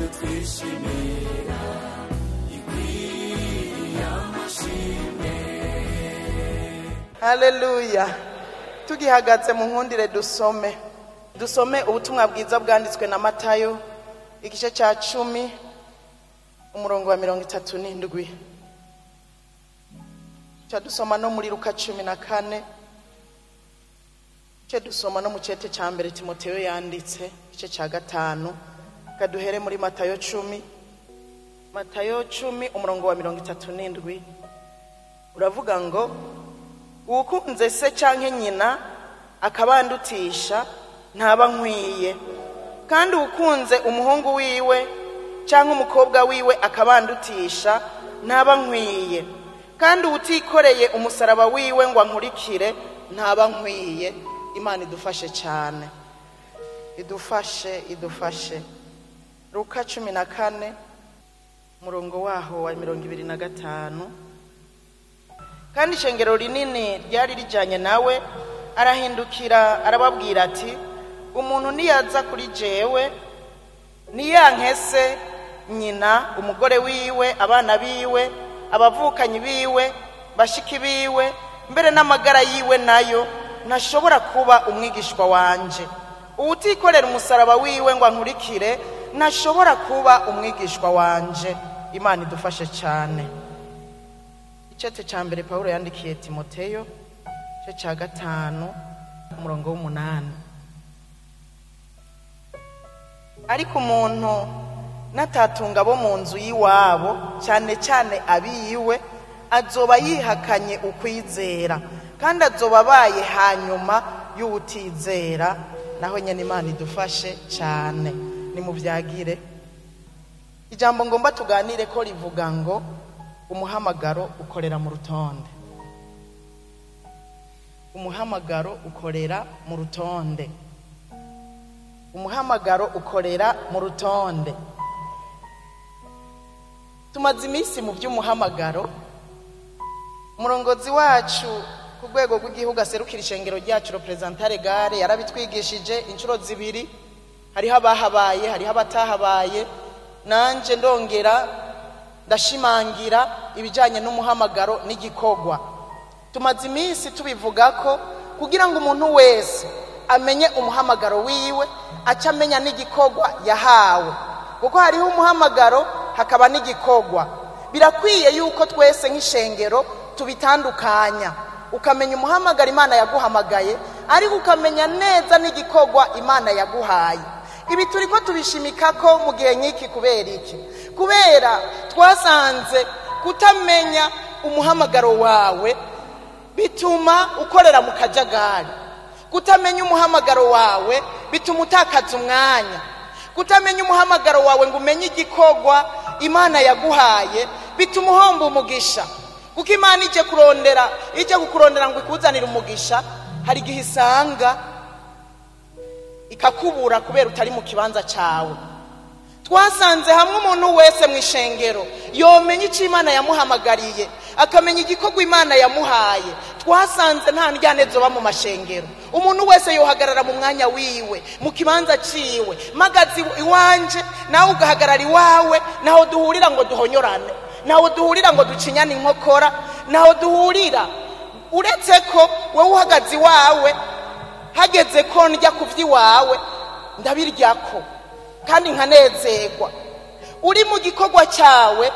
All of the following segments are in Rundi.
twishimira ikwiye amashimwe haleluya tugihagaze mu nkundire dusome dusome ubutumwa bwiza bwanditswe na matayo igice cya cumi umurongo wa mirongo itatu n'indwi cya dusoma no muri luka cumi na kane cyo dusoma no mu cyete cya mbere timoteyo yanditse igice cya gatanu kaduhere muri matayo cumi matayo cumi umurongo wa mirongo itatu n'indwi uravuga ngo uwukunze se cyangwa nyina akabandutisha ntaba nkwiye kandi uwukunze umuhungu wiwe cyangwa umukobwa wiwe akabandutisha ntaba nkwiye kandi uwutikoreye umusaraba wiwe ngo ankurikire ntaba nkwiye imana idufashe cyane idufashe idufashe ruka cumi na kane umurongo waho wa mirongo ibiri na gatanu kandi ishengero rinini ryari rijyanye nawe arahindukira arababwira ati umuntu niyaza kuri jewe niyankese nyina umugore wiwe abana biwe abavukanyi biwe bashiki biwe mbere n'amagara yiwe nayo ntashobora kuba umwigishwa wanje uwutikorera umusaraba wiwe ngo ankurikire ntashobora kuba umwigishwa wanje imana idufashe cyane icyete cya mbere paul yandikiye timoteyo igice cya gatanu umurongo w'umunani ariko umuntu n'atatunga abo mu nzu y'iwabo cyane cyane abiyiwe azoba yihakanye ukwizera kandi azoba abaye hanyuma y'uwutizera naho nyine imana idufashe cyane nimubyagire ijambo ngomba tuganire ko rivuga ngo umuhamagaro ukorera mu rutonde umuhamagaro ukorera mu rutonde umuhamagaro ukorera mu rutonde tumaze iminsi mu by'umuhamagaro umurongozi wacu ku rwego rw'igihugu aserukira ishengero ryacu reperezantare gare yarabitwigishije inshuro zibiri hariho abahabaye hariho abatahabaye nanjye ndongera ndashimangira ibijyanye n'umuhamagaro n'igikorwa tumaze iminsi tubivuga ko kugira ngo umuntu wese amenye umuhamagaro wiwe aca amenya n'igikorwa yahawe kuko hariho umuhamagaro hakaba n'igikorwa birakwiye yuko twese nk'ishengero tubitandukanya ukamenya umuhamagaro imana yaguhamagaye ariko ukamenya neza n'igikorwa imana yaguhaye ibi turi ko tubishimika ko mu gihe nk'iki kubera iki kubera twasanze kutamenya umuhamagaro wawe bituma ukorera mu kajagari kutamenya umuhamagaro wawe bituma utakaza umwanya kutamenya umuhamagaro wawe ngo umenye igikorwa imana yaguhaye bituma uhomba umugisha kuko imana ijya kurondera ijya kukurondera ngo ikuzanire umugisha hari igihe isanga ikakubura kubera utari mu kibanza cyawe twasanze hamwe umuntu wese mu ishengero yomenya icyo imana yamuhamagariye akamenya igikorwa imana yamuhaye twasanze nta njyane zoba mu mashengero umuntu wese yohagarara mu mwanya wiwe mu kibanza cyiwe mpagaze iwanje nawe ugahagarara iwawe naho duhurira ngo duhonyorane naho duhurira ngo ducinyane inkokora naho duhurira uretse ko wowe uhagaze iwawe hageze ko ndya ku by'iwawe ndabirya ko kandi nkanezerwa uri mu gikorwa cyawe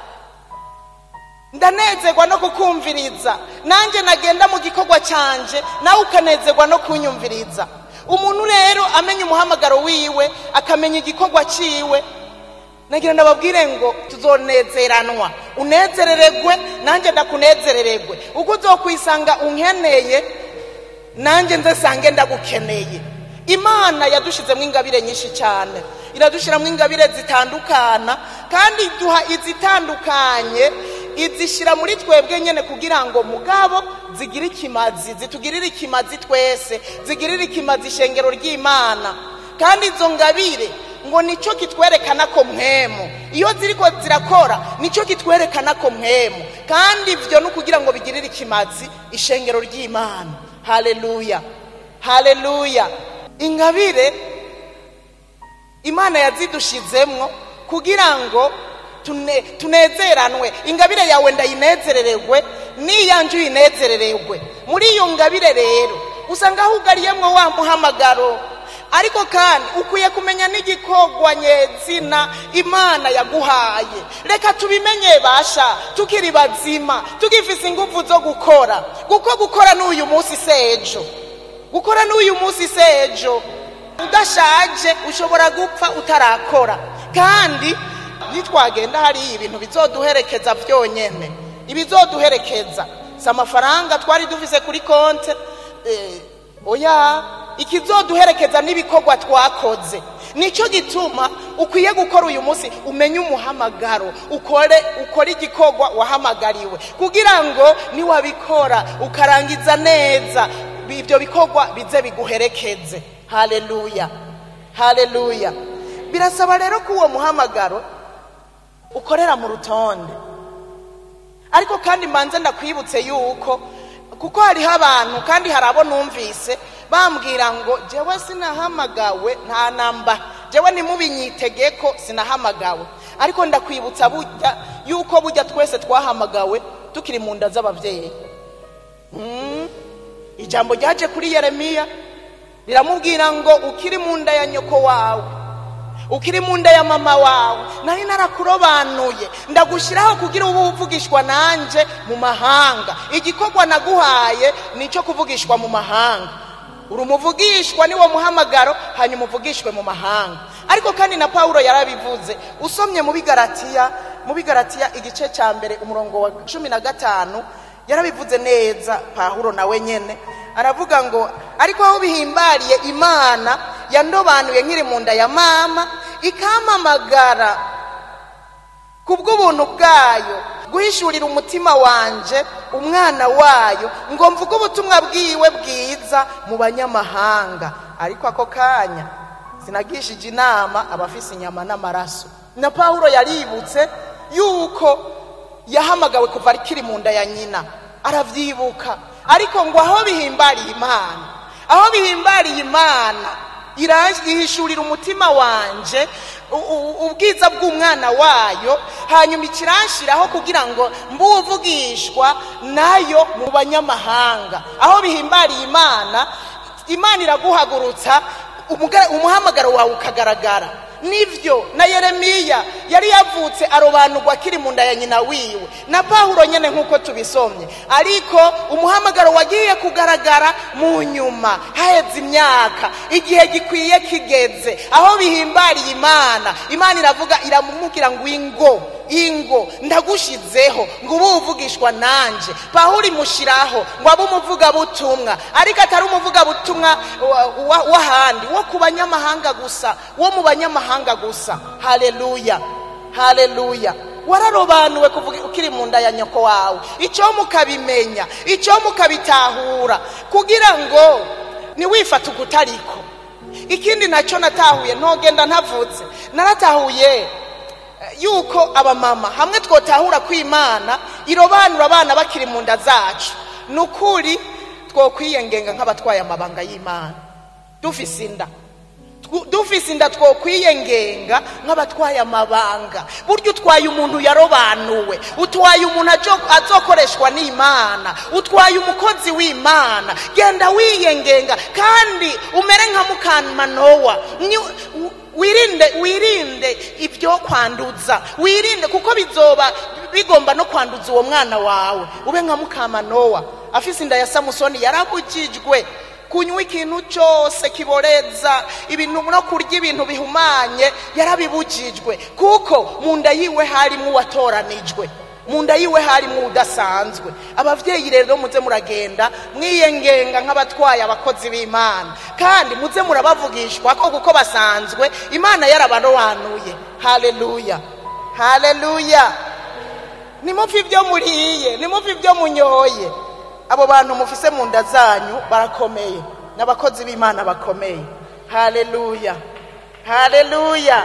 ndanezerwa no kukumviriza nanjye nagenda mu gikorwa cyanje nawe ukanezerwa no kunyumviriza umuntu rero amenya umuhamagaro wiwe akamenya igikorwa cyiwe nagira ndababwire ngo tuzonezeranwa unezereregwe nanjye ndakunezereregwe uko uzokwisanga unkeneye nanjye nzesange ndagukeneye imana yadushyizemo ingabire nyinshi cyane iradushyiramo ingabire zitandukana kandi iduha izitandukanye izishyira muri twebwe nyine kugira ngo mugabo zigire ikimazi zitugirire ikimazi twese zigirire ikimazi ishengero ry'imana kandi izo ngabire ngo nicyo kitwerekana ko mwemu iyo ziri ko zirakora nicyo kitwerekana ko mwemu kandi ibyo ni ukugira ngo bigirire ikimazi ishengero ry'imana hareruya hareruya ingabire imana yazidushizemwo kugira ngo tune- tunezeranwe ingabire yawe ndayinezerererwe n'iyanjye uyinezerererwe muri iyo ngabire rero usanga hugariyemwo wa muhamagaro ariko kandi ukwiye kumenya n'igikorwa nyezina imana yaguhaye reka tubimenye basha tukiri bazima tugifise ingufu zo gukora kuko gukora n'uyu munsi sejo gukora n'uyu munsi sejo udashaje ushobora gupfa utarakora kandi nitwagenda hariya ibintu bizoduherekeza byonyene ibizoduherekeza si amafaranga twari dufise kuri konte eh, oya ikizoduherekeza n'ibikorwa twakoze nicyo gituma ukwiye gukora uyu munsi umenye umuhamagaro ukore ukore igikorwa wahamagariwe kugira ngo niwabikora ukarangiza neza ibyo bikorwa bize biguherekeze haleluya haleluya birasaba rero ko uwo muhamagaro ukorera mu rutonde ariko kandi mbanze ndakwibutse yuko kuko hariho abantu kandi hari abo numvise bambwira ngo jewe sinahamagawe nta namba jewe ntimubinyitegeko sinahamagawe ariko ndakwibutsa burya yuko burya twese twahamagawe tukiri mu nda z'ababyeyi Mm. ijambo ryaje kuri yeremiya riramubwira ngo ukiri mu nda ya nyoko wawe ukiri mu nda ya mama wawe nari narakurobanuye ndagushyiraho kugira ube uvugishwa nanjye mu mahanga igikorwa naguhaye ni icyo kuvugishwa mu mahanga uri umuvugishwa niwo muhamagaro hanyuma uvugishwe mu mahanga ariko kandi na pawulo yarabivuze usomye mu bigaratiya mu bigaratiya igice cya mbere umurongo wa cumi na gatanu yarabivuze neza pawulo nawe nyene aravuga ngo ariko aho bihimbariye imana yandobanuye nkiri mu nda ya mama ikampamagara ku bw'ubuntu bwayo guhishurira umutima wanje umwana wayo ngo mvuge ubutumwa bwiwe bwiza mu banyamahanga ariko ako kanya sinagishije inama abafise inyama n'amaraso na pawulo yaributse yuko yahamagawe kuva akiri mu nda ya nyina aravyibuka ariko ngo aho bihimbariye imana aho bihimbariye imana irihishurira umutima wanje u- u- ubwiza bw'umwana wayo hanyuma ikiranshiraho kugira ngo mbuvugishwa nayo mu banyamahanga aho bihimbariye imana imana iraguhagurutsa umuga- umuhamagaro wawe ukagaragara nivyo na yeremiya yari yavutse arobanurwa akiri mu nda ya nyina wiwe na pawulo nyene nk'uko tubisomye ariko umuhamagaro wagiye kugaragara mu nyuma haheze imyaka igihe gikwiye kigeze aho bihimbariye imana imana iravuga iramubwira ngo ingo ingo ndagushizeho ngo ube uvugishwa nanje pawulo imushyiraho ngo abe umuvugabutumwa ariko atari umuvugabutumwa wa- wa- w'ahandi wo ku banyamahanga gusa wo mu banyamahanga gusa haleluya haleluya wararobanuwe kuvuga ukiri mu nda ya nyoko wawe icyo mukabimenya icyo mukabitahura kugira ngo ntiwifate ukutariko ikindi nacyo natahuye ntogenda ntavutse naratahuye yuko abamama hamwe twotahura ko imana irobanura abana bakiri mu nda zacu ni ukuri twokwiyengenga nk'abatwaye amabanga y'imana dufise inda Twu- dufise inda twokwiyengenga nk'abatwaye amabanga burya utwaye umuntu yarobanuwe utwaye umuntu ajo- azokoreshwa n'imana utwaye umukozi w'imana genda wiyengenga kandi umere nka mukamanowa Ni- u- wirinde wirinde ibyo kwanduza wirinde kuko bizoba bigomba no kwanduza uwo mwana wawe ube nka mukamanowa afise inda ya samusoni yarabujijwe kunywa ikintu cyose kiboreza ibintu no kurya ibintu bihumanye yarabibujijwe kuko mu nda yiwe harimo uwatoranijwe mu nda yiwe harimo udasanzwe ababyeyi rero muze muragenda mwiyengenga nk'abatwaye abakozi b'imana kandi muze murabavugishwa ko kuko basanzwe imana yarabarobanuye haleluya haleluya nimuve ibyo muriye nimuve ibyo munyoye abo bantu mufise mu nda zanyu barakomeye n'abakozi b'imana bakomeye haleluya haleluya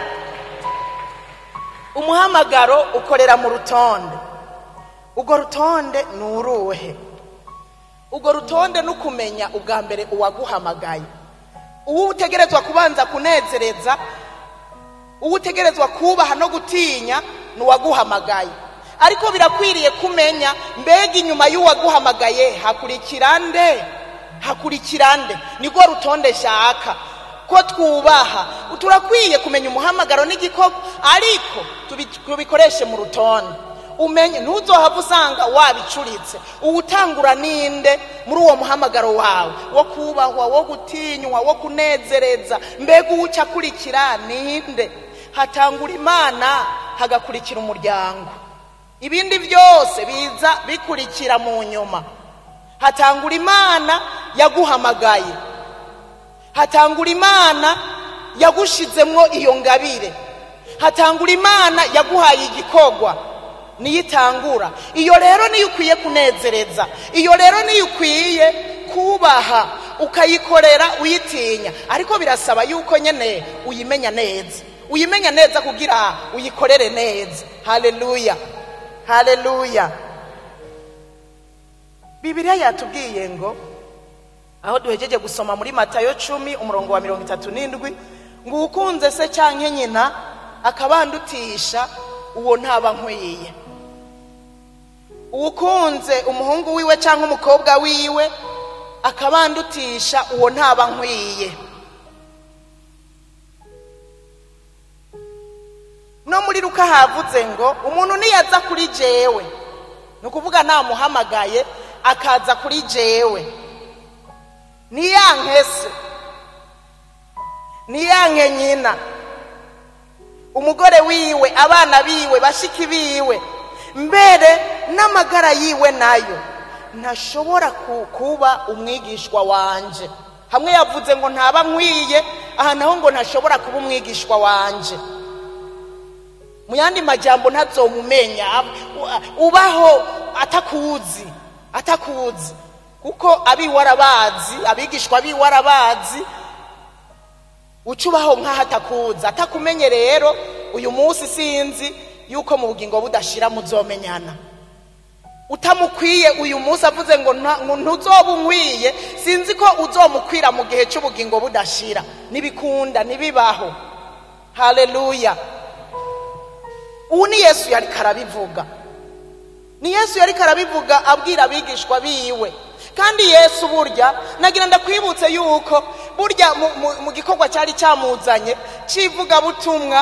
umuhamagaro ukorera mu rutonde urwo rutonde ni uruhe urwo rutonde ni ukumenya ubwa mbere uwaguhamagaye uwo utegerezwa kubanza kunezereza uwo utegerezwa kubaha no gutinya ni uwaguhamagaye ariko birakwiriye kumenya mbega inyuma y'uwaguhamagaye hakurikira nde hakurikira nde nirwo rutonde shaka ko twubaha turakwiye kumenya umuhamagaro n'igikorwa ariko tubi- tubikoreshe mu rutonde umenye ntuzohava usanga wabicuritse uwutangura ninde muri uwo muhamagaro wawe wo kubahwa wo gutinywa wo kunezereza mbega uwuca akurikira ninde hatangura imana hagakurikira umuryango ibindi byose biza bikurikira mu nyuma hatangura imana yaguhamagaye hatangura imana yagushizemwo iyo ngabire hatangura imana yaguhaye igikorwa niyo itangura iyo rero niyo ukwiye kunezereza iyo rero niyo ukwiye kubaha ukayikorera uyitinya ariko birasaba yuko nyine uyimenya neza uyimenya neza kugira uyikorere neza haleluya haleluya bibiliya yatubwiye ngo aho duhejeje gusoma muri matayo cumi umurongo wa mirongo itatu n'indwi ngo ukunze se cyangwa nyina akabandutisha uwo ntaba nkwiye uwukunze umuhungu wiwe cyangwa umukobwa wiwe akabandutisha uwo ntaba nkwiye no muri ruka havuze ngo umuntu niyaza kuri jewe ni ukuvuga namuhamagaye akaza kuri jewe niyanke se niyanke nyina umugore wiwe abana biwe bashiki biwe mbere n'amagara yiwe nayo ntashobora ku- kuba umwigishwa wanje hamwe yavuze ngo ntaba nkwiye aha naho ngo ntashobora kuba umwigishwa wanje mu yandi majambo ntazomumenya u- ubaho atakuzi atakuzi kuko abiwe arabazi abigishwa biwe arabazi uca ubaho nk'aho atakuzi atakumenye rero uyu munsi sinzi yuko mu bugingo budashira muzomenyana utamukwiye uyu munsi avuze ngo nta- ngo ntuzoba unkwiye sinzi ko uzomukwira mu gihe cy'ubugingo budashira ntibikunda ntibibaho haleluya ubu ni yesu yari karabivuga ni yesu yari karabivuga abwira abigishwa biwe kandi yesu burya nagira ndakwibutse yuko burya mu- mu- mu gikorwa cyari cyamuzanye cy'ivugabutumwa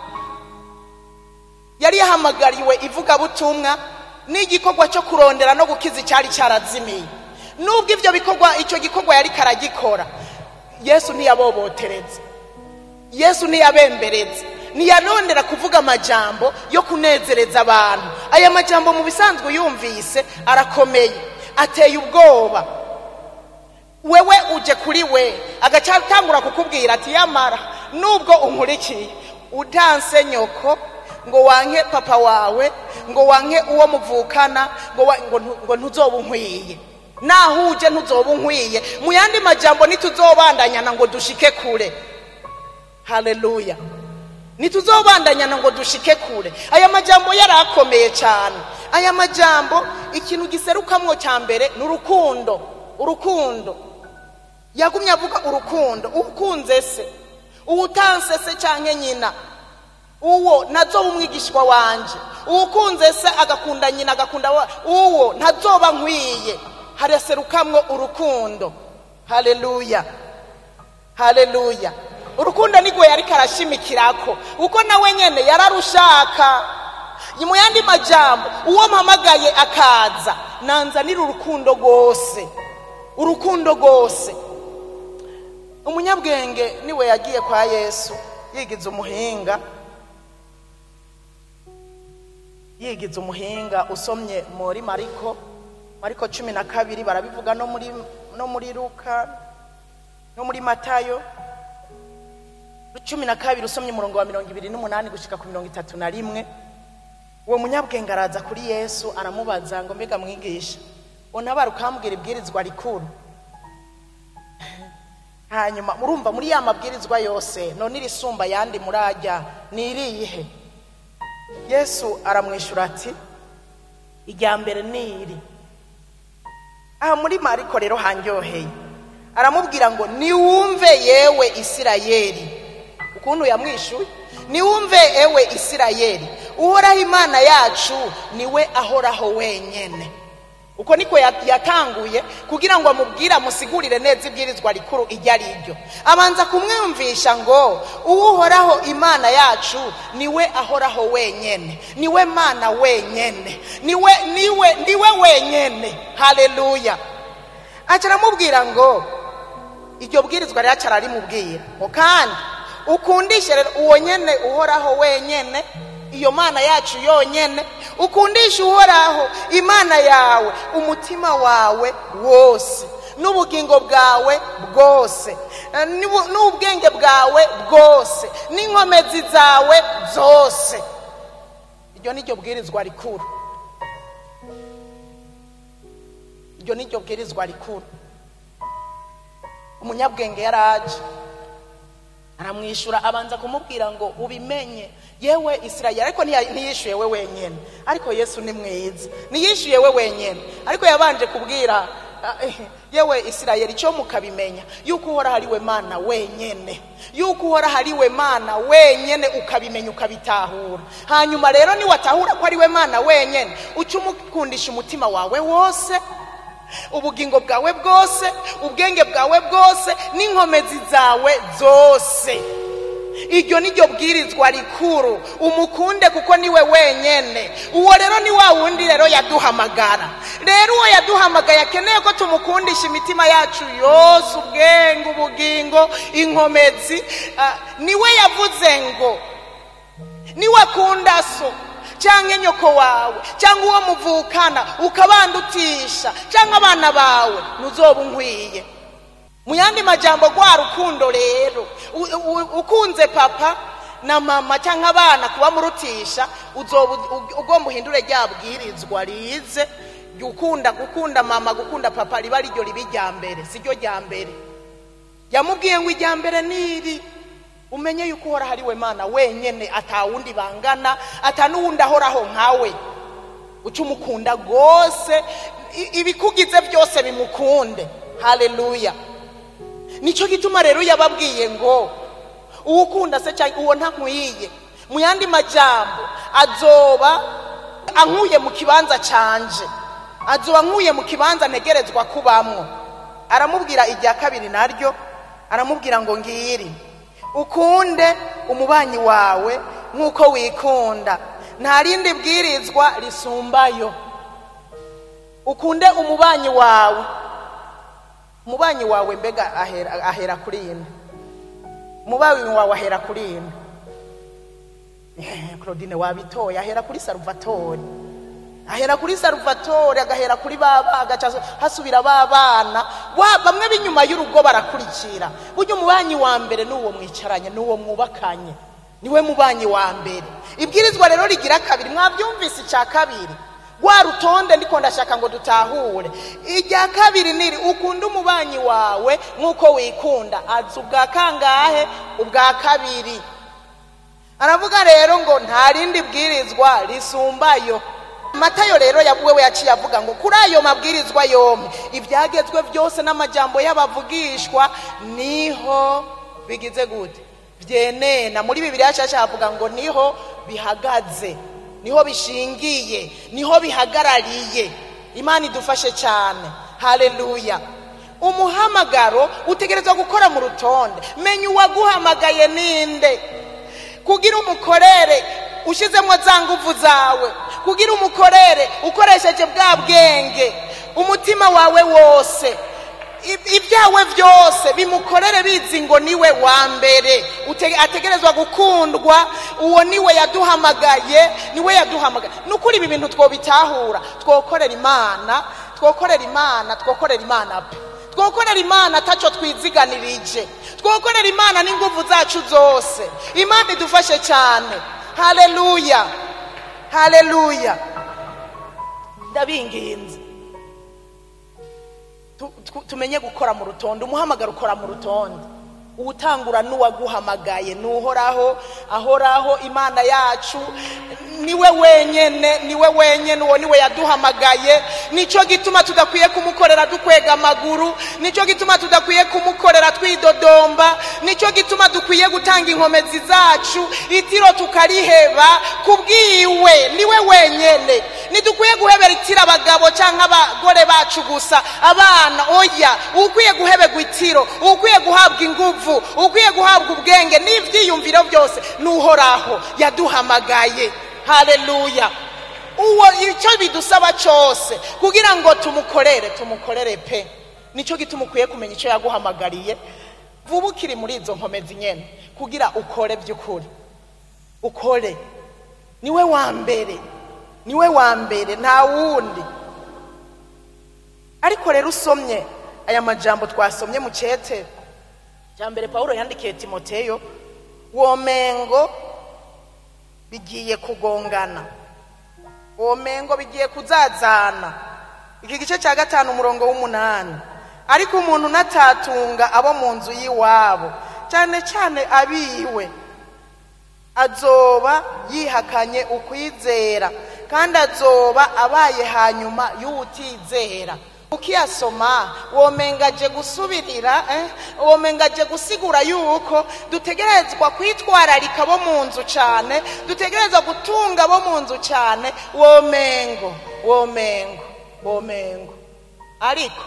yari yahamagariwe ivugabutumwa n'igikorwa cyo kurondera no gukiza icyari cyarazimiye nubwo ibyo bikorwa icyo gikorwa yari karagikora yesu ntiyaboboteretse yesu ntiyabemberetse ntiyanondera kuvuga amajambo yo kunezereza abantu aya majambo mu bisanzwe yumvise arakomeye ateye ubwoba wewe uje kuri we agaca atangura kukubwira ati yamara nubwo unkurikiye utanse nyoko ngo wanke papa wawe ngo wanke uwo muvukana ngo wa- ngo ntu- ngo ntuzoba unkwiye naho uje ntuzoba unkwiye mu yandi majambo ntituzobandanyana ngo dushike kure haleluya ntituzobandanyana ngo dushike kure aya majambo yari akomeye cyane aya majambo ikintu giserukamwo cya mbere ni urukundo urukundo yagumye avuga urukundo ukunze se uwutanse se cyangwa nyina uwo ntazoba umwigishwa wanje uwukunze se agakunda nyina agakunda wa uwo ntazoba nkwiye haraserukamwo urukundo haleluya haleluya urukundo nigwe yari karashimikirako kuko nawe nyene yararushaka mu yandi majambo uwo mpamagaye akaza nanzanira urukundo rwose urukundo rwose umunyabwenge niwe yagiye kwa yesu yigize umuhinga yigize umuhinga usomye muri mariko mariko cumi na kabiri barabivuga no muri no muri luka no muri matayo cumi na kabiri usomye umurongo wa mirongo ibiri n'umunani gushika ku mirongo itatu na rimwe uwo munyabwenge araza kuri yesu aramubaza ngo mbega mwigisha untabara ukambwira ibwirizwa rikuru hanyuma murumva muri ya mabwirizwa yose none irisumba yandi murajya ni irihe yesu aramwishyura ati irya mbere ni iri aha muri mariko rero handyoheye aramubwira ngo niwumve yewe isirayeli ukuntu yamwishyuye niwumve ewe isirayeli uhoraho imana yacu niwe ahoraho wenyene uko niko ya- yatanguye kugira ngo amubwire amusigurire neza ibwirizwa rikuru iryo ari ryo abanza kumwumvisha ngo uwuhoraho imana yacu niwe ahoraho wenyene niwe mana wenyene niwe niwe niwe wenyene haleluya aca aramubwira ngo iryo bwirizwa rero aca ararimubwira ngo kandi ukundishe rero uwo nyene uhoraho wenyene iyo mana yacu yonyene ukundishe uhoraho imana yawe umutima wawe wose n'ubugingo bwawe bwose eh, n'ubu- n'ubwenge bwawe bwose n'inkomezi zawe zose iryo ni ryo bwirizwa rikuru iryo ni ryo bwirizwa rikuru umunyabwenge yaraje aramwishyura abanza kumubwira ngo ubimenye yewe isirayeli ariko ntiya- ntiyishyuye we wenyine ariko yesu ni mwiza ntiyishyuye we wenyine ariko yabanje kubwira ah, eh, yewe isirayeli icyo mukabimenya yuko uhoraho ari we mana wenyine yuko uhoraho ari we mana wenyine ukabimenya ukabitahura hanyuma rero niwatahura ko ari we mana wenyine uca umukundisha umutima wawe wose ubugingo bwawe bwose ubwenge bwawe bwose n'inkomezi zawe zose iryo ni ryo bwirizwa rikuru umukunde kuko niwe wenyene uwo rero ni wa wundi rero yaduhamagara rero uwo yaduhamagaye akeneye ko tumukundisha imitima yacu yose ubwenge ubugingo inkomezi ah, niwe yavuze ngo niwakunda so cyangwa nyoko wawe cyangwa uwo muvukana ukabandutisha cyangwa abana bawe ntuzoba unkwiye mu yandi majambo rwa rukundo rero u- u- ukunze papa na mama cyangwa abana kuba murutisha uzoba u- ugomba uhindure rya bwirizwa rize gukunda gukunda mama gukunda papa riba ariryo riba irya mbere si ryo rya mbere yamubwiye ngo ijya mbere niri umenye yuko uhoraho ari we mana wenyine atawundi bangana ata n'uwundi ahoraho nkawe uca umukunda rwose i- ibikugize byose bimukunde haleluya nicyo gituma rero yababwiye ngo uwo ukunda se cyangwa uwo ntankwiye mu yandi majambo azoba ankuye mu kibanza canje azoba ankuye mu kibanza ntegerezwa kubamwo aramubwira irya kabiri naryo aramubwira ngo ngiri ukunde umubanyi wawe nk'uko wikunda nta rindi bwirizwa risumbayo ukunde umubanyi wawe umubanyi wawe mbega ahera, ahera kuri ine umubanyi wawe ahera kuri ine Eh, claudine wabitoye ahera kuri saruvatori ahera kuri saruvatori agahera kuri baba agaca hasubira ba bana wa bamwe b'inyuma y'urugo barakurikira burya umubanyi wa mbere n'uwo mwicaranye n'uwo mwubakanye niwe mubanyi wa mbere ibwirizwa rero rigira kabiri mwabyumvise icya kabiri rwa rutonde ndiko ndashaka ngo dutahure irya kabiri niri ukunda umubanyi wawe nk'uko wikunda azi ubwa kangahe ubwa kabiri aravuga rero ngo nta rindi bwirizwa risumbayo matayo rero wewe yaciye avuga ngo kuri ayo mabwirizwa yombi ibyagezwe byose n'amajambo y'abavugishwa niho bigize gute byenena muri bibiri yashasha havuga ngo niho bihagaze niho bishingiye niho bihagarariye imana idufashe cyane haleluya umuhamagaro utegerezwa gukora mu rutonde menya uwaguhamagaye ninde kugira umukorere ushyizemo za nguvu zawe kugira umukorere ukoresheje bwa bwenge umutima wawe wose ib- ibyawe byose bimukorere bizi ngo niwe wa mbere Ute- ategerezwa gukundwa uwo niwe yaduhamagaye niwe yaduhamagaye ni ukuri ibi bintu twobitahura twokorera imana twokorera imana twokorera imana pe twokorera imana ataco twiziganirije twokorera imana n'inguvu zacu zose imana idufashe cyane haleluya haleluya ndabinginze Tu- tu- tumenye gukora mu rutonde umuhamagaro ukora mu rutonde uwutangura n'uwaguhamagaye nuhoraho ahoraho imana yacu niwe wenyene niwe wenyene uwo niwe yaduhamagaye nicyo gituma tudakwiye kumukorera dukwega amaguru nicyo gituma tudakwiye kumukorera twidodomba nicyo gituma dukwiye gutanga inkomezi zacu itiro tukariheba kubwiwe niwe wenyene ntidukwiye guhebera itiro abagabo cyangwa abagore bacu gusa abana oya ukwiye guheberwa itiro ukwiye guhabwa inguvu ukwiye guhabwa ubwenge n'ibyiyumviro byose n'uhoraho yaduhamagaye haleluya uwo icyo bidusaba cyose kugira ngo tumukorere tumukorere pe nicyo gituma ukwiye kumenya icyo yaguhamagariye vuba ukiri muri izo nkomezi nyine kugira ukore by'ukuri ukore niwe wa mbere niwe wa mbere nta wundi ariko rero usomye aya majambo twasomye mu cyete cya mbere paul yandikiye timoteyo womengo bigiye kugongana womengo bigiye kuzazana iki gice cya gatanu umurongo w'umunani ariko umuntu unatatunga abo mu nzu y'iwabo cyane cyane abiwe azoba yihakanye ukwizera kandi azoba abaye hanyuma y'utizera ukiyasoma womengaje gusubirira eh? womengaje gusigura yuko dutegerezwa kwitwararika bo mu nzu cyane dutegerezwa gutunga bo mu nzu cyane womengo womengo womengo ariko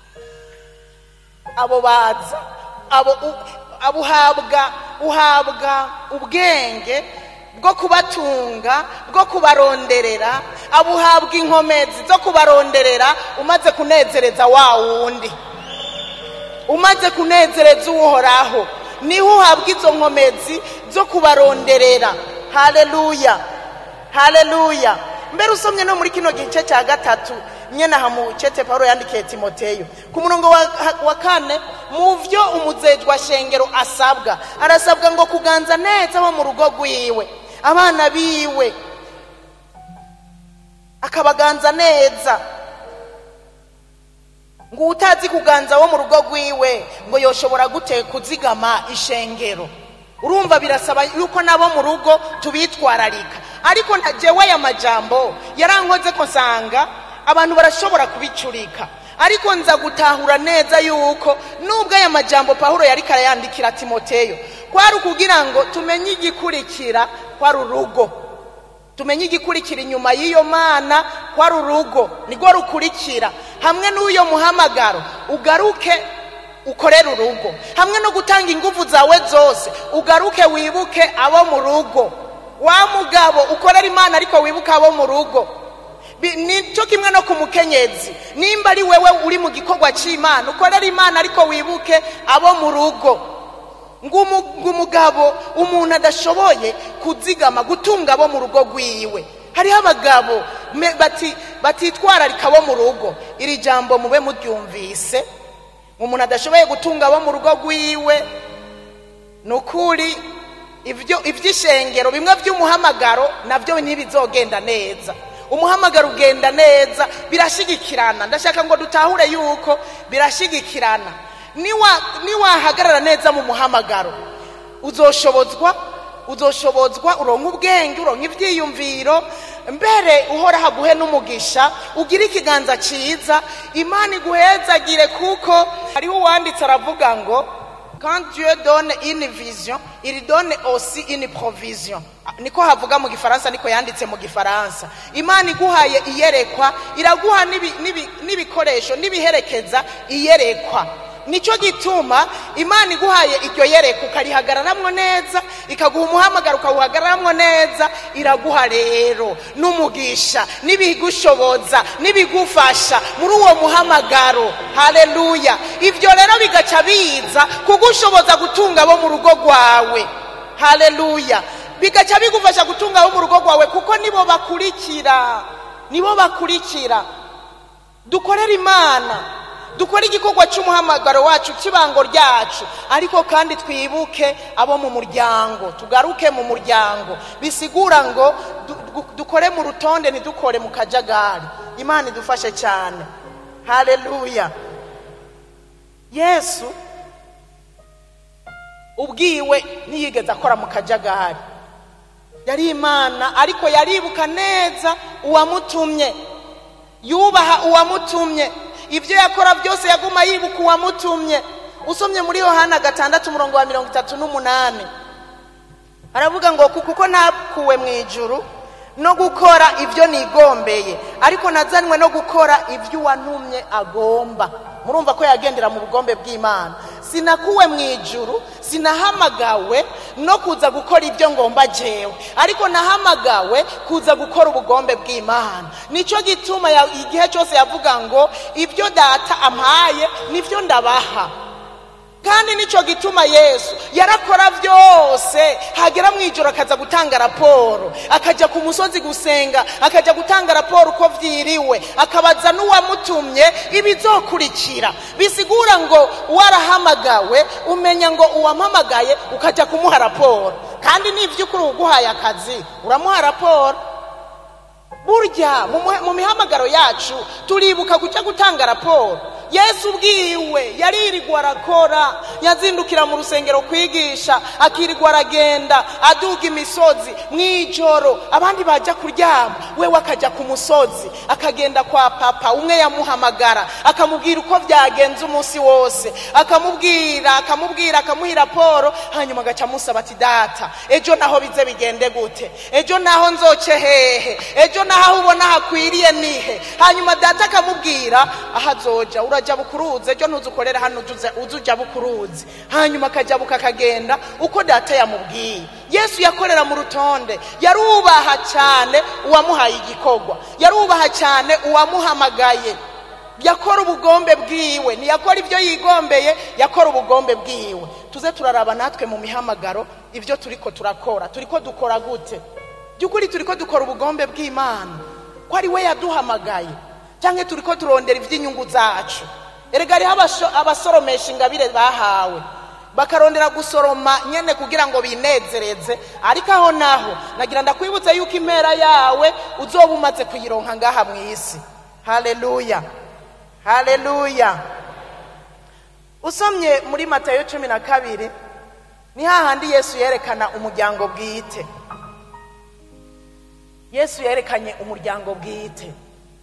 abo baza abo abo uhabwa uhabwa ubwenge bwo kubatunga bwo kubaronderera abo uhabwa inkomezi zo kubaronderera umaze kunezereza wa wundi umaze kunezereza uhoraho niho uhabwa izo nkomezi zo kubaronderera haleluya haleluya mbere usomye no muri kino gice cya gatatu nyine aha mu cete paul yandikiye timoteyo ku murongo wa kane mu byo umuzejwa shengero asabwa arasabwa ngo kuganza neza abo mu rugo rwiwe abana biwe akabaganza neza ngo utazi kuganza wo mu rugo rwiwe ngo yoshobora gute kuzigama ishengero urumva birasaba yuko nabo mu rugo tubitwararika ariko ntagewe aya majambo yarankoze ko nsanga abantu barashobora kubicurika ariko nza gutahura neza yuko nubwo aya majambo pahuro yari karayandikira timoteyo kwari ukugira ngo tumenye igikurikira kwari urugo tumenye igikurikira inyuma y'iyo mana kwari urugo nirwo rukurikira hamwe n'uyo muhamagaro ugaruke ukorera urugo hamwe no gutanga ingufu zawe zose ugaruke wibuke abo mu rugo wa mugabo ukorera imana ariko wibuke abo mu rugo nicyo kimwe no ku mukenyezi nimba ari wewe uri mu gikorwa cy'imana ukorera imana ariko wibuke abo mu rugo ngo umugabo umuntu adashoboye kuzigama gutunga abo mu rugo rwiwe hariho abagabo batitwararika abo mu rugo iri jambo mube muryumvise umuntu adashoboye gutunga abo mu rugo rwiwe ni ukuri iby'ishengero bimwe by'umuhamagaro nabyo ntibizogenda neza umuhamagaro ugenda neza birashyigikirana ndashaka ngo dutahure yuko birashyigikirana niwahagarara neza mu muhamagaro uzoshobozwa uzoshobozwa uronka ubwenge uronka ibyiyumviro mbere uhora haguhe n'umugisha ugire ikiganza cyiza imana iguhezagire kuko hariho uwanditse aravuga ngo quand Dieu donne une vision il donne aussi une provision niko havuga mu gifaransa niko yanditse mu gifaransa imana iguhaye iyerekwa iraguha n'ibikoresho n'ibiherekeza iyerekwa nicyo gituma imana iguhaye iryo yereka ukarihagararamo neza ikaguha umuhamagaro ukawuhagararamwo neza iraguha rero n'umugisha n'ibigushoboza n'ibigufasha muri uwo muhamagaro hareruya ibyo rero bigaca biza kugushoboza gutunga abo mu rugo rwawe hareruya bigaca bigufasha gutunga abo mu rugo rwawe kuko nibo bakurikira nibo bakurikira dukorere imana dukore igikorwa cy'umuhamagaro wacu cy'ibango ryacu ariko kandi twibuke abo mu muryango tugaruke mu muryango bisigura ngo dukore mu rutonde ntidukore mu kajagari imana idufashe cyane hareruya yesu ubwiwe ntiyigeze akora mu kajagari yari imana ariko yaribuka neza uwamutumye yubaha uwamutumye ibyo yakora byose yaguma yibuka uwamutumye usomye muri yohana gatandatu umurongo wa mirongo itatu n'umunani aravuga ngo kuko ntakuwe mu ijuru no gukora ibyo nigombeye ariko nazanwe no gukora ibyo uwantumye agomba murumva ko yagendera mu bugombe bw'imana sinakuwe mu ijuru sinahamagawe no kuza gukora ibyo ngomba jewe ariko nahamagawe kuza gukora ubugombe bw'imana nicyo gituma igihe cyose yavuga ngo ibyo data ampaye nibyo ndabaha kandi nicyo gituma yesu yarakora byose hagera mu ijoro akaza gutanga raporo akajya ku musozi gusenga akajya gutanga raporo uko byiriwe akabaza n'uwamutumye ibizokurikira bisigura ngo warahamagawe umenya ngo uwampamagaye ukajya kumuha raporo kandi n'iby'ukuri uguhaye akazi uramuha raporo burya mu mihamagaro yacu turibuka kujya gutanga raporo yesu ubwiwe yaririrwa arakora yazindukira mu rusengero kwigisha akirirwa aragenda aduga imisozi mu ijoro abandi bajya kuryama wewe akajya ku musozi akagenda kwa papa umwe yamuhamagara akamubwira uko byagenze umunsi wose akamubwira akamubwira akamuha raporo hanyuma agaca amusaba ati data ejo naho bize bigende gute ejo naho nzoce hehe ejo naho aho ubona hakwiriye nihe hanyuma data akamubwira aho azoja urajya bukuruzi ejo ntuzukorere hano uze ujya bukuruzi hanyuma akajyabuka akagenda uko data yamubwiye yesu yakorera mu rutonde yarubaha cyane uwamuhaye igikorwa yarubaha cyane uwamuhamagaye yakora ubugombe bwiwe ntiyakora ibyo yigombeye yakora ubugombe bwiwe tuze turaraba natwe mu mihamagaro ibyo turi ko turakora turi ko dukora gute by'ukuri turi ko dukora ubugombe bw'imana ko ari we yaduhamagaye cyangwa turi ko turondera iby'inyungu zacu erega hariho abasoromesha ingabire bahawe bakarondera gusoroma nyine kugira ngo binezereze ariko aho naho nagira ndakwibutsa yuko impera yawe uzoba umaze kuyironka ngaha mu isi hareruya hareruya usomye muri matayo cumi na kabiri ni hahandi yesu yerekana umuryango bwite yesu yerekanye umuryango bwite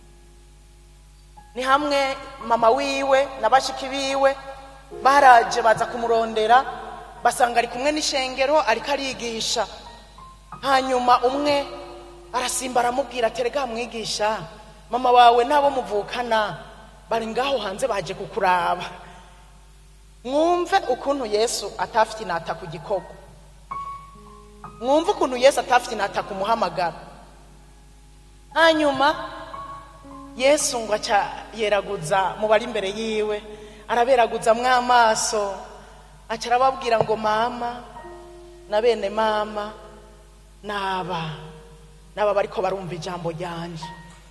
ni hamwe mama wiwe na bashiki biwe baraje baza kumurondera basanga ari kumwe n'ishengero ariko arigisha hanyuma umwe arasimba aramubwira aterega mwigisha mama wawe n'abo muvukana bari ngaho hanze baje kukuraba mwumve ukuntu yesu atafite inata ku gikorwa mwumve ukuntu yesu atafite inata ku muhamagaro hanyuma yesu ngo aca yeraguza mu bari imbere yiwe araberaguza mw'amaso aca arababwira ngo mama na bene mama naba naba bariko barumva ijambo ryanje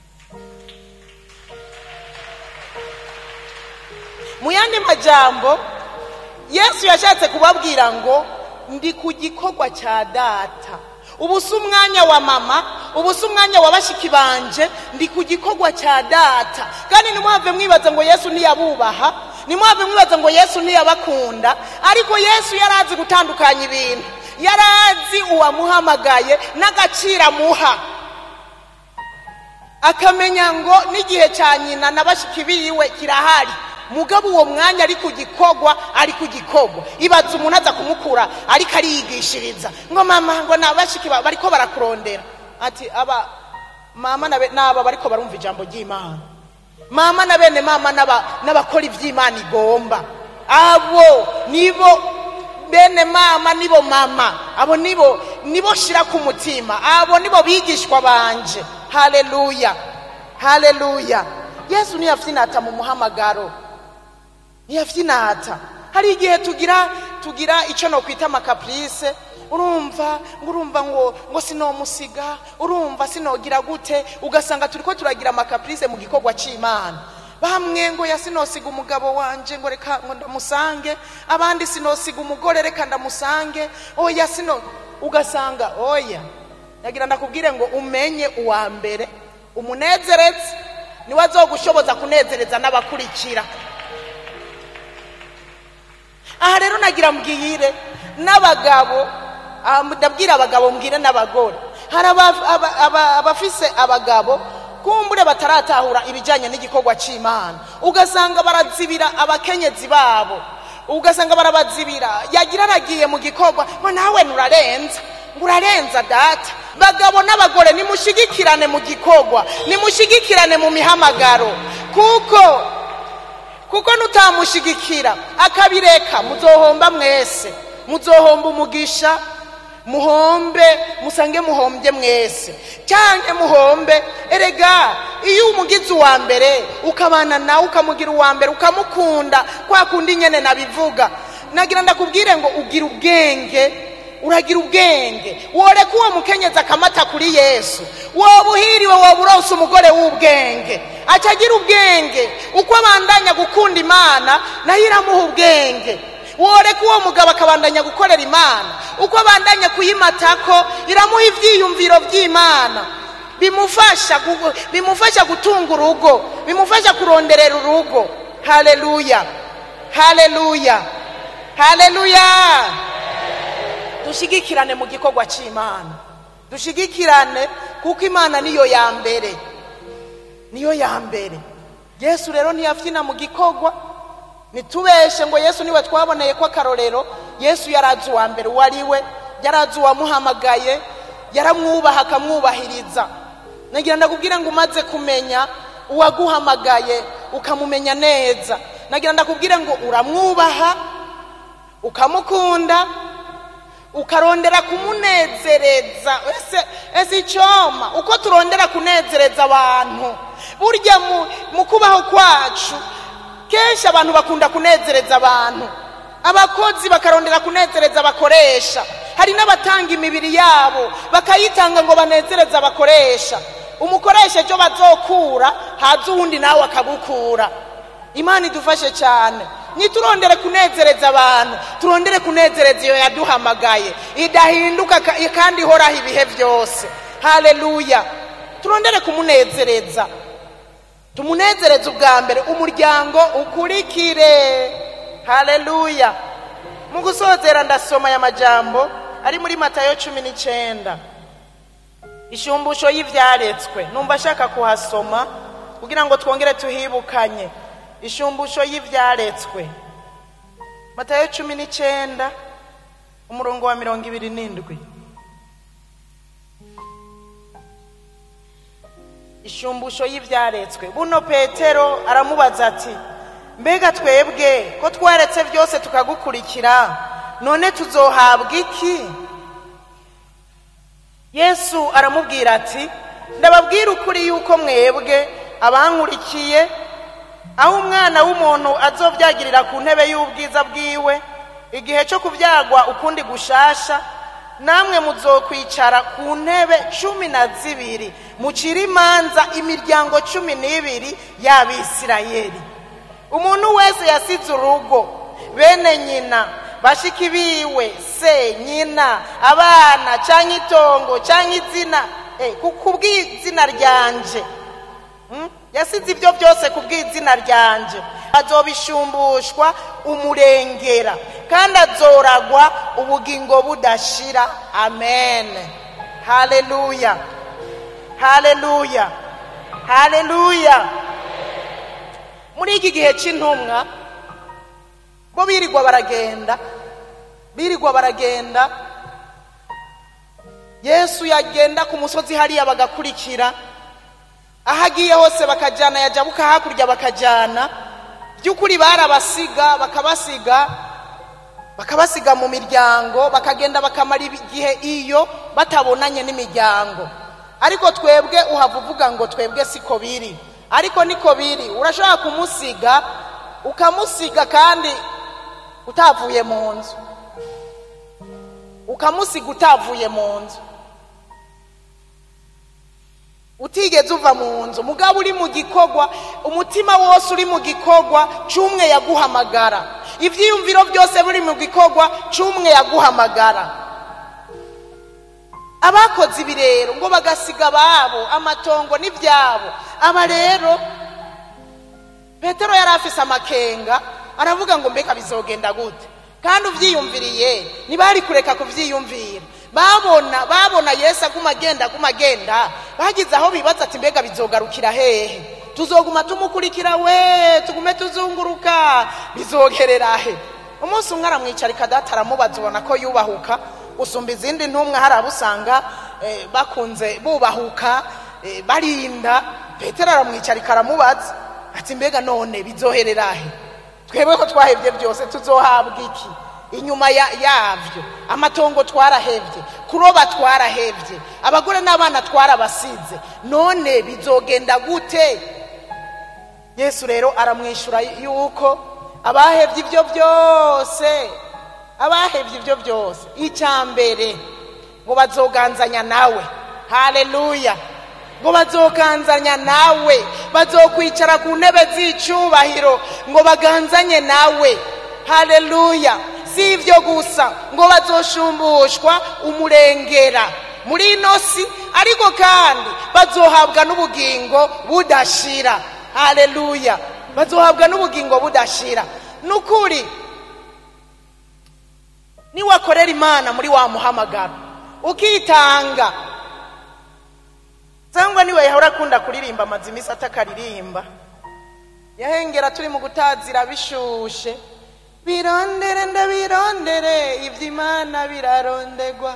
mu yandi majambo yesu yashatse kubabwira ngo ndi ku gikorwa cya data ubu si umwanya wa mama ubu si umwanya wa bashiki banje ndi ku gikorwa cya data kandi ntimuhave mwibaza ngo yesu ntiyabubaha ntimuhave mwibaza ngo yesu ntiyabakunda ariko yesu yari azi gutandukanya ibintu yari azi uwamuhamagaye n'agaciro amuha akamenya ngo n'igihe cya nyina na bashiki biwe kirahari mugabo uwo mwanya ari ku gikorwa ari ku gikorwa ibaza umuntu aza kumukura ariko ariyigishiriza ngo mama ngo nabashiki bariko barakurondera ati aba mama n'aba bariko barumva ijambo ry'imana mama na bene mama n'abakora iby'imana igomba abo nibo bene mama nibo mama abo nibo nibo shira ku mutima abo nibo bigishwa banje haleluya haleluya yesu ntiyafite inata mu muhamagaro ntiyafite inata hari igihe tugira tugira icyo no kwita amakapurise urumva ngo urumva ngo ngo sinomusiga urumva sinogira gute ugasanga turi ko turagira amakapurise mu gikorwa cy'imana bamwe ngo ya sinosiga umugabo wanje ngo reka ngo ndamusange abandi sinosiga umugore reka ndamusange oya sino ugasanga oya nagira ndakubwire ngo umenye uwa mbere umunezereze niwe azogushoboza kunezereza n'abakurikira aha rero nagira mbwire n'abagabo ah, ndabwira abagabo mbwire n'abagore hari aba- aba- aba- abafise abagabo kumbure bataratahura ibijyanye n'igikorwa cy'imana ugasanga barazibira abakenyezi babo ugasanga barabazibira yagira aragiye mu gikorwa ngo nawe nurarenza ngo urarenza data bagabo n'abagore nimushigikirane mu gikorwa nimushigikirane mu mihamagaro kuko kuko nutamushigikira akabireka muzohomba mwese muzohomba umugisha muhombe musange muhombye mwese cyangwa muhombe erega iyo umugize uwa mbere ukabana nawe ukamugira uwa mbere ukamukunda kwa kundi nyene nabivuga nagira ndakubwire ngo ugira ubwenge uragira ubwenge woreka uwo mukenyezi akamata kuri yesu woba uhiriwe woba uronse umugore w'ubwenge acagira ubwenge uko abandanya gukunda imana nayo iramuha ubwenge woreka uwo mugabo akabandanya gukorera imana uko abandanya kuyimatako iramuha ibyiyumviro by'imana bimufasha gu- bimufasha gutunga urugo bimufasha kuronderera urugo haleluya haleluya haleluya dushigikirane mu gikorwa cy'imana dushigikirane kuko imana niyo ya mbere niyo ya mbere yesu rero ntiyafyina mu gikorwa nitubeshe ngo yesu niwe twaboneye ko akarorero yesu yarazi uwa mbere uwo ari we yarazi uwamuhamagaye yaramwubaha akamwubahiriza nagira ndakubwire ngo umaze kumenya uwaguhamagaye ukamumenya neza nagira ndakubwire ngo uramwubaha ukamukunda ukarondera kumunezereza ese ese icyoma uko turondera kunezereza abantu burya mu, mu kubaho kwacu kenshi abantu bakunda kunezereza abantu abakozi bakarondera kunezereza abakoresha hari n'abatanga imibiri yabo bakayitanga ngo banezereze abakoresha umukoresha ejo bazokura haza uwundi nawe akagukura imana idufashe cyane niturondere kunezereza abantu turondere kunezereza iyo yaduhamagaye idahinduka ka- kandi ihoraho ibihe byose haleluya turondere kumunezereza tumunezereze ubwa mbere umuryango ukurikire haleluya mu gusozera ndasoma aya majambo ari muri matayo cumi n'icyenda ishumbusho y'ibyaretswe numva ashaka kuhasoma kugira ngo twongere tuhibukanye ishumbusho y'ibyaretswe matayo cumi n'icyenda umurongo wa mirongo ibiri n'indwi ishumbusho y'ibyaretswe buno petero aramubaza ati mbega twebwe ko twaretse byose tukagukurikira none tuzohabwa iki yesu aramubwira ati ndababwira ukuri yuko mwebwe abankurikiye aho umwana w'umuntu azobyagirira ku ntebe y'ubwiza bwiwe igihe cyo kubyagwa ukundi gushasha namwe muzokwicara ku ntebe cumi na zibiri mucire imanza imiryango cumi n'ibiri y'abisirayeli umuntu wese yasize urugo bene nyina bashiki biwe se nyina abana cyangwa itongo cyangwa izina eh, ku kubw'izina ryanje Mm? yasize ibyo byose ku bw'izina ryanje azobishumbushwa umurengera kandi azoragwa ubugingo budashira amen haleluya haleluya haleluya muri iki gihe cy'intumwa bo birirwa baragenda birirwa baragenda yesu yagenda ku musozi hariya bagakurikira aho agiye hose bakajyana yajabuka hakurya bakajyana by'ukuri barabasiga bakabasiga bakabasiga mu miryango bakagenda bakamara igihe iyo batabonanye n'imiryango ariko twebwe uhava uvuga ngo twebwe siko biri ariko niko biri urashobora kumusiga ukamusiga kandi utavuye mu nzu ukamusiga utavuye mu nzu utigeze uva mu nzu mugabo uri mu gikorwa umutima wose uri mu gikorwa cy'umwe yaguhamagara ibyiyumviro byose biri mu gikorwa cy'umwe yaguhamagara abakoze ibi rero ngo bagasiga ababo amatongo n'ibyabo aba rero petero yari afise amakenga aravuga ngo mbega bizogenda gute kandi ubyiyumviriye ntibari kureka kubyiyumvira babona babona yesu aguma agenda aguma agenda bagize aho bibaza ati mbega bizogarukira hehe tuzoguma tumukurikira we tugume tuzunguruka bizogerera he umunsi umwe aramwicarika data aramubaza ubona ko yubahuka usumba izindi ntumwa hari abo usanga eh, bakunze bubahuka eh, barinda petero aramwicarika aramubaza ati mbega none bizoherera he twebwe ko twahebye byose tuzohabwa iki inyuma ya- yabyo amatongo twarahebye kuroba twarahebye abagore n'abana twarabasize none bizogenda gute yesu rero aramwishyura yuko abahebye ibyo byose abahebye ibyo byose icya mbere ngo bazoganzanya nawe haleluya ngo bazoganzanya nawe bazokwicara ku ntebe z'icyubahiro ngo baganzanye nawe haleluya si ibyo gusa ngo bazoshumbushwa umurengera muri ino si ariko kandi bazohabwa n'ubugingo budashira haleluya bazohabwa n'ubugingo budashira ni ukuri niwakorera imana muri wa muhamagaro ukitanga cyangwa niwe yahora akunda kuririmba amaze iminsi atakaririmba yahengera turi mu gutazira bishushe birondere ndabirondere iby'imana birarondegwa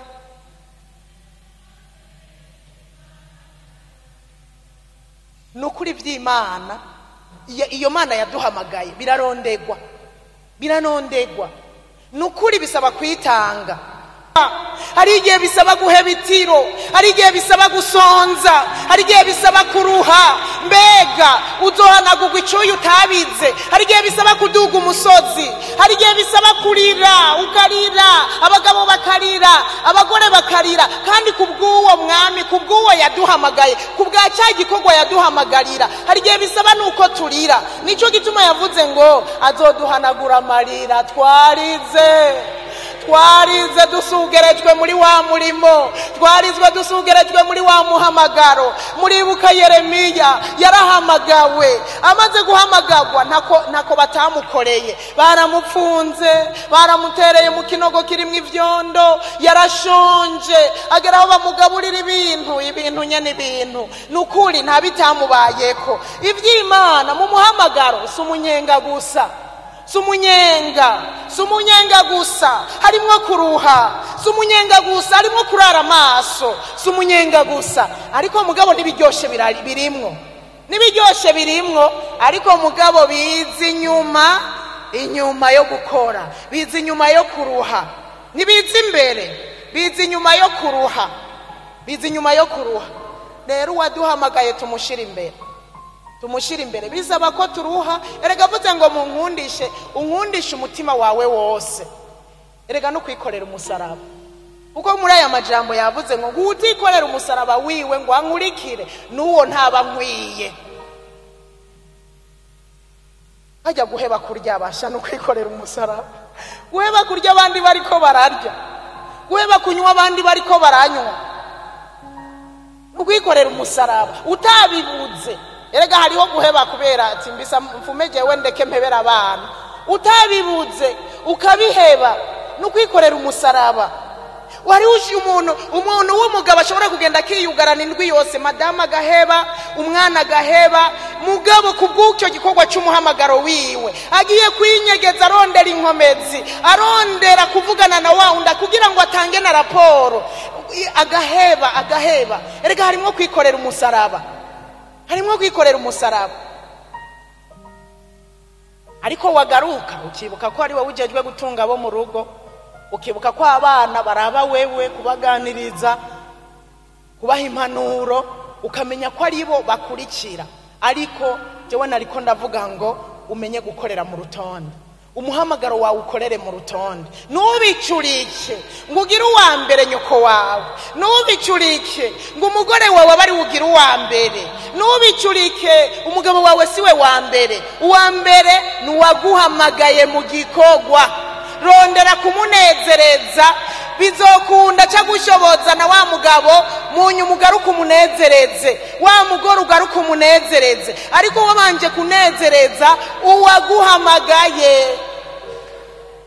ni ukuri iby'imana iyo- iyo mana yaduhamagaye birarondegwa biranondegwa ni ukuri bisaba kwitanga hari igihe bisaba guheba itiro hari igihe bisaba gusonza hari igihe bisaba kuruha mbega uzohanagurwa icyuya utabize hari igihe bisaba kuduga umusozi hari igihe bisaba kurira ukarira abagabo bakarira abagore bakarira kandi ku bw'uwo mwami ku bw'uwo yaduhamagaye ku bwa cya gikorwa yaduhamagarira hari igihe bisaba nuko turira nicyo gituma yavuze ngo azoduhanagura amarira twarize twarize dusugerejwe muri wa murimo twarizwe dusugerejwe muri wa muhamagaro muribuka yeremiya yarahamagawe amaze guhamagarwa ntako ntako batamukoreye baramupfunze baramutereye mu kinogo kirimo ibyondo yarashonje agera aho bamugaburira ibintu ibintu nyene ibintu ni ukuri nta bitamubayeko iby'imana mu muhamagaro si umunyenga gusa si umunyenga si umunyenga gusa harimo kuruha si umunyenga gusa harimo kurara amaso si umunyenga gusa ariko mugabo n'ibiryoshye birari- birimwo n'ibiryoshye birimwo ariko mugabo biza inyuma inyuma yo gukora biza inyuma yo kuruha ntibiza imbere biza inyuma yo kuruha biza inyuma yo kuruha rero uwaduhamagaye tumushyira imbere tumushyire imbere bisaba ko turuha erega avuze ngo munkundishe unkundishe umutima wawe wose erega no kwikorera umusaraba kuko muri aya majambo yavuze ngo ngo utikorera umusaraba wiwe ngo ankurikire n'uwo ntaba nkwiye hajya guheba kurya abasha no kwikorera umusaraba guheba kurya abandi bariko bararya guheba kunywa abandi bariko baranywa ukwikorera umusaraba utabibuze erega hariho guheba kubera ati mbisa mfume jewe ndeke mpebera abana utabibuze ukabiheba ni ukwikorera umusaraba wari ushi umuntu umuntu w'umugabo ashobora kugenda akiyugarana indwi yose madamu agaheba umwana agaheba mugabo ku bw'icyo gikorwa cy'umuhamagaro wiwe agiye kwinyegeza arondera inkomezi arondera kuvugana na wa wundi kugira ngo atange na raporo agaheba agaheba erega harimo kwikorera umusaraba harimo kwikorera umusaraba ariko wagaruka ukibuka ko ari wowe ujejwe gutunga abo mu rugo ukibuka ko abana baraba wewe kubaganiriza kubaha impanuro ukamenya ko ari bo bakurikira ariko njyewe nariko ndavuga ngo umenye gukorera mu rutonde umuhamagaro wawe ukorere mu rutonde ntubicurike ngo ugire uwa mbere nyoko wawe ntubicurike ngo umugore wawe abe ari ugire uwa mbere ntubicurike umugabo wawe si we wa mbere uwa mbere ni uwaguhamagaye mu gikorwa rondera kumunezereza bizokunda cyangwa ushoboza na wa mugabo munyu ugaruke umunezereze wa mugore ugaruke umunezereze ariko wabanje kunezereza uwaguhamagaye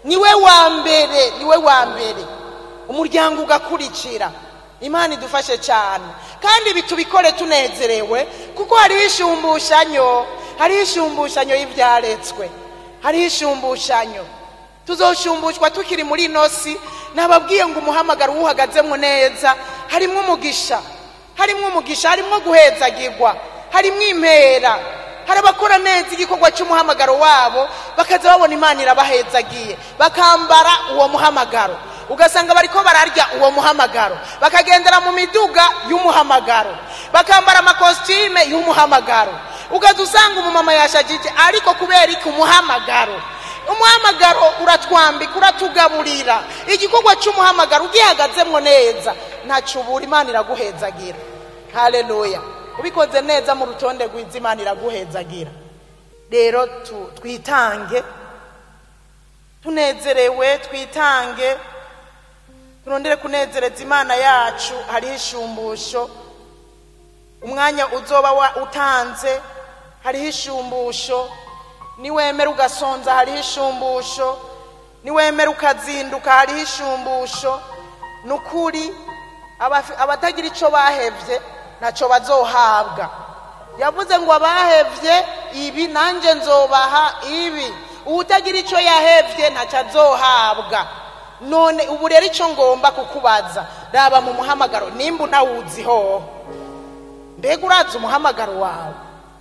niwe wa mbere niwe wa mbere umuryango ugakurikira imana idufashe cyane kandi ibi tubikore tunezerewe kuko hariho ishumbushanyo hariho ishumbushanyo y'ibyaretswe hariho ishumbushanyo tuzoshumbushwa tukiri muri ino si nababwiye ngo umuhamagaro uwuhagazemo neza harimo umugisha harimo umugisha harimo guhezagirwa harimo impera hari abakora neza igikorwa cy'umuhamagaro wabo bakaza babona imana irabahezagiye bakambara uwo muhamagaro ugasanga bariko bararya uwo muhamagaro bakagendera mu miduga y'umuhamagaro bakambara amakositime y'umuhamagaro ugaza usanga umumama yashagije ariko kubera iki umuhamagaro umuhamagaro uratwambika uratugaburira igikorwa cy'umuhamagaro ugihagazemo neza ntacyo ubura imana iraguhezagira haleluya ubikoze neza mu rutonde rwiza imana iraguhezagira rero tu- twitange tunezerewe twitange turondere kunezereza imana yacu hariho ishumbusho umwanya uzoba wa- utanze hariho ishumbusho niwemera ugasonza hariho ishumbusho niwemera ukazinduka hariho ishumbusho ni ukuri abafi- abatagira icyo bahevye ntacyo bazohabwa yavuze ngo abahevye ibi nanjye nzobaha ibi uwutagira icyo yahevye ntacyo azohabwa none ubu rero icyo ngomba kukubaza raba mu muhamagaro nimba unawuziho mbega urazi umuhamagaro wawe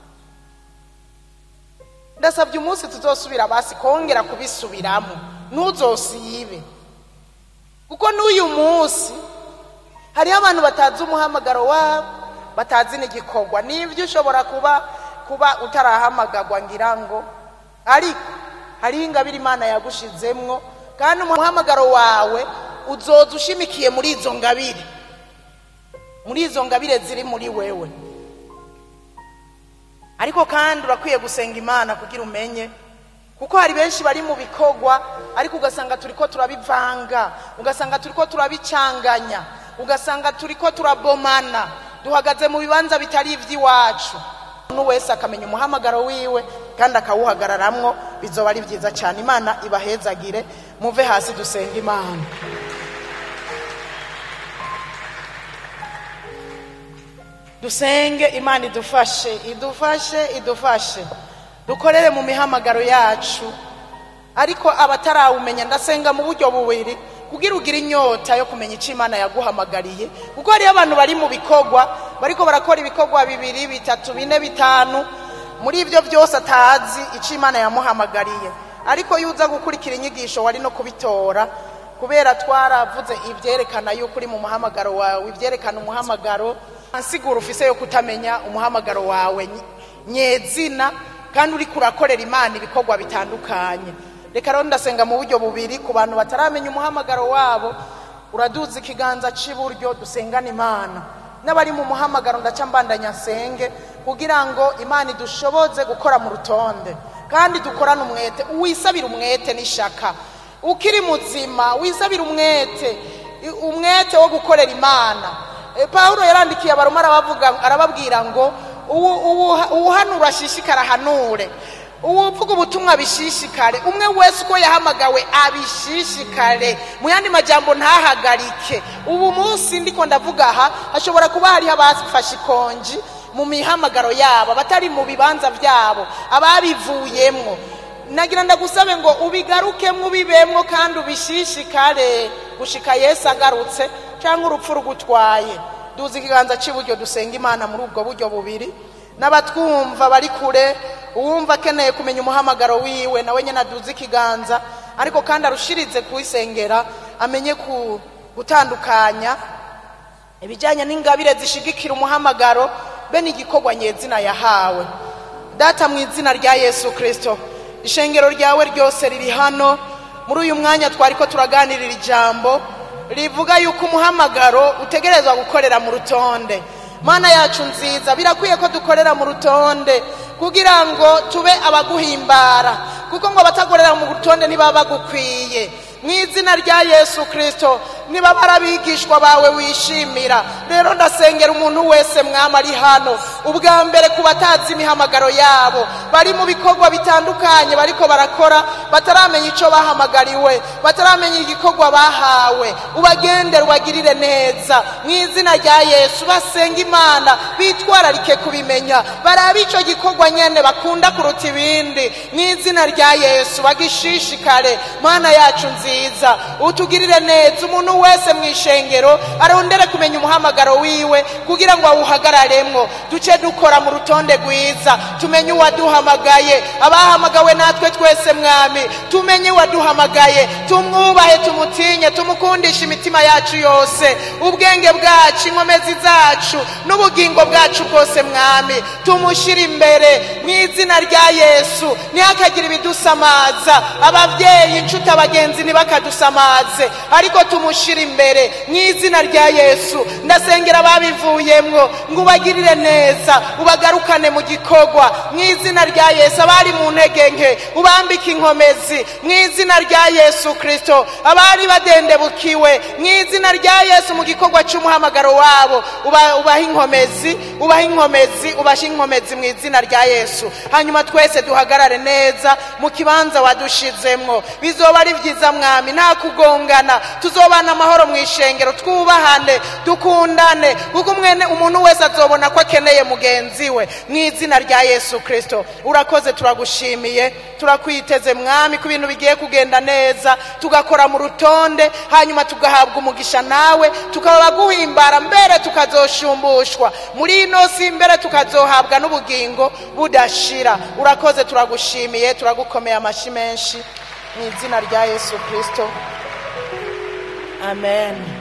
ndasabye umunsi tuzosubira basi kongera kubisubiramo ntuzosibe kuko n'uyu munsi hariho abantu batazi umuhamagaro wabo batazi n'igikorwa n'ibyo ushobora kuba kuba utarahamagagwa ngira ngo ariko hariho ingabire imana yagushizemwo kandi umuhamagaro wawe uzoza ushimikiye muri izo ngabire muri izo ngabire ziri muri wewe ariko kandi urakwiye gusenga imana kugira umenye kuko hari benshi bari mu bikorwa ariko ugasanga turi ko turabivanga ugasanga turi ko turabicanganya ugasanga turi ko turabomana duhagaze mu bibanza bitari iby'iwacu umuntu wese akamenya umuhamagaro wiwe kandi akawuhagararamwo bizoba ari byiza cyane imana ibahezagire muve hasi dusenga imana dusenge imana idufashe idufashe idufashe dukorere mu mihamagaro yacu ariko abatarawumenya ndasenga mu buryo bubiri kugira ugire inyota yo kumenya icyo imana yaguhamagariye kuko hariyo abantu bari mu bikorwa bariko barakora ibikorwa bibiri bitatu bine bitanu muri ibyo byose atazi icyo imana yamuhamagariye ariko iyo uza gukurikira inyigisho wari no kubitora kubera twaravuze ibyerekana yuko uri mu muhamagaro wawe ibyerekana umuhamagaro nsigura ufise yo kutamenya umuhamagaro wawe ny- nyezina kandi uri kurakorera imana ibikorwa bitandukanye reka rero ndasenga mu buryo bubiri ku bantu bataramenya umuhamagaro wabo uraduza ikiganza cy'iburyo dusengana imana n'abari mu muhamagaro ndaca mbandanya nsenge kugira ngo imana idushoboze gukora mu rutonde kandi dukorane umwete wisabira umwete n'ishaka ukiri muzima wisabira umwete i- umwete wo gukorera imana E, pawulo yarandikiye abaroma arabavuga arababwira ngo uwu- uwu- uwuhanura ashishikara ahanure uwuvuga ubutumwa bishishikare umwe wese uko yahamagawe abishishikare mu yandi majambo ntahagarike ubu munsi ndiko ndavuga aha hashobora kuba hariho abafashe ikonji mu mihamagaro yabo abatari mu bibanza byabo ababivuyemwo nagira ndagusabe ngo ubigarukemwo ubibemwo kandi ubishishikare gushika yesu agarutse cyangwa urupfu rugutwaye duzi ikiganza cy'iburyo dusenga imana muri ubwo buryo bubiri n'abatwumva bari kure uwumva akeneye kumenya umuhamagaro wiwe nawe nyine aduze ikiganza ariko kandi arushirize kuwisengera amenye ku gutandukanya ibijyanye n'ingabire zishigikira umuhamagaro be n'igikorwa nyezina yahawe data mu izina rya yesu kirisito ishengero ryawe ryose riri hano muri uyu mwanya twari ko turaganirira ijambo rivuga yuko umuhamagaro utegerezwa gukorera mu rutonde mana yacu nziza birakwiye ko dukorera mu rutonde kugira ngo tube abaguhimbara kuko ngo abatakorera mu rutonde ntibaba bagukwiye mu izina rya yesu kirisito niba barabigishwa bawe wishimira rero ndasengera umuntu wese mwama ari hano ubwa mbere ku batazi imihamagaro yabo bari mu bikorwa bitandukanye bariko barakora bataramenya icyo bahamagariwe bataramenya igikorwa bahawe ubagendere ubagirire neza mu izina rya yesu basenga imana bitwararike kubimenya barabe icyo gikorwa nyene bakunda kuruta ibindi mu izina rya yesu bagishishikare mana yacu nziza utugirire neza umuntu wese mu ishengero arondere kumenya umuhamagaro wiwe kugira ngo awuhagararemwo duce dukora mu rutonde rwiza tumenye uwaduhamagaye abahamagawe natwe twese mwami tumenye uwaduhamagaye tumwubahe tumutinye tumukundishe imitima yacu yose ubwenge bwacu inkomezi zacu n'ubugingo bwacu bwose mwami tumushyire imbere mu izina rya yesu ntihakagire ibidusamaza ababyeyi inshuti abagenzi ntibakadusamaze ariko tumushyire imbere mu izina rya yesu ndasengera ababivuyemwo ngo ubagirire neza ubagarukane mu gikorwa mu izina rya yesu abari mu ntege nke ubambike inkomezi mu izina rya yesu kirisito abari badendebukiwe mu izina rya yesu mu gikorwa cy'umuhamagaro wabo uba- ubahe inkomezi ubahe inkomezi ubahe inkomezi mu izina rya yesu hanyuma twese duhagarare neza mu kibanza wadushizemwo bizoba ari byiza mwami nta kugongana tuzobana amahoro mu ishengero twubahane dukundane kuko umwene umuntu wese azobona ko akeneye mugenzi we mu izina rya yesu kirisito urakoze turagushimiye turakwiteze mwami ko ibintu bigiye kugenda neza tugakora mu rutonde hanyuma tugahabwa umugisha nawe tukaba guhimbara mbere tukazoshumbushwa muri ino si mbere tukazohabwa n'ubugingo budashira urakoze turagushimiye turagukomeye amashyi menshi mu izina rya yesu kirisito amen